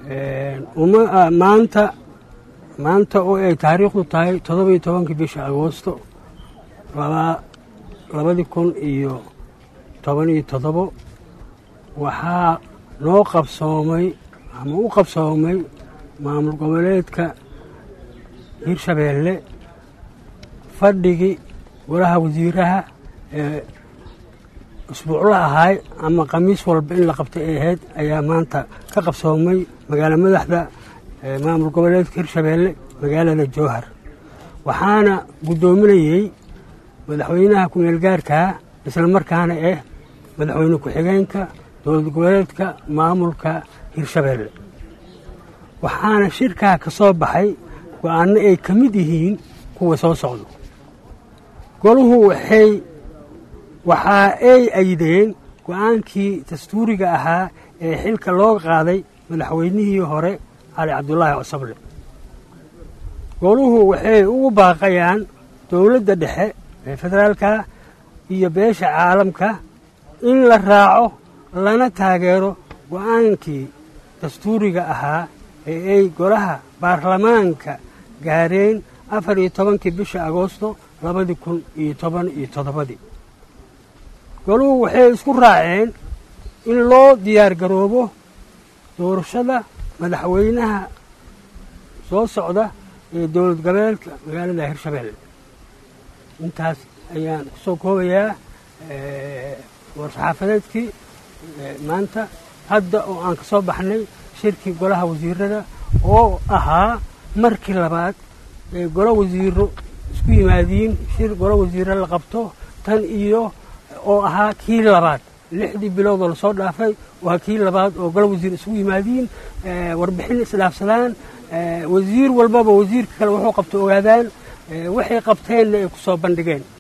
maanta maanta oo ay taariikhdu tahay toddobiyo tobankii bisha agoosto labadii kun iyo toban iyo toddobo waxaa noo qabsoomay ama u qabsoomay maamul goboleedka hirshabeelle fadhigii golaha wasiiraha ee usbuucla ahaay ama khamiis walba in la qabtay ay ahayd ayaa maanta ka qabsoomay magaalo madaxda maamul goboleedka hirshabeelle magaalada jowhar waxaana guddoominayey madaxweynaha ku-meel gaarkaa isla markaana ah madaxweyne ku-xigeenka dowlad goboleedka maamulka hirshabeelle waxaana shirkaa ka soo baxay go-aanno ay ka mid yihiin kuwa soo socdo goluhu waxay waxa ay aydeen go-aankii dastuuriga ahaa ee xilka loo qaaday madaxweynihii hore cali cabdulaahi cosable goluhu waxay ugu baaqayaan dowladda dhexe ee federaalka iyo beesha caalamka in la raaco lana taageero go-aankii dastuuriga ahaa ee ay golaha baarlamaanka gaareen afar iyo tobankii bisha agoosto labadii kun iyo toban iyo toddobadii goluhu waxay isku raaceen in loo diyaar garoobo doorashada madaxweynaha soo socda ee dowlad goboleedka magaalada hirshabeelle intaas ayaan ku soo koobayaa war-saxaafadeedkii maanta hadda oo aan ka soo baxnay shirkii golaha wasiirada oo ahaa markii labaad ee golo wasiiro isku yimaadiin shir golo wasiiro la qabto tan iyo oo ahaa kii labaad lixdii biloodoo lasoo dhaafay waa kii labaad oo golo wasiir isugu yimaadiin warbixin isdhaafsadaan wasiir walbaba wasiirka kale wuxuu qabto ogaadaan waxay qabteenna ay ku soo bandhigeen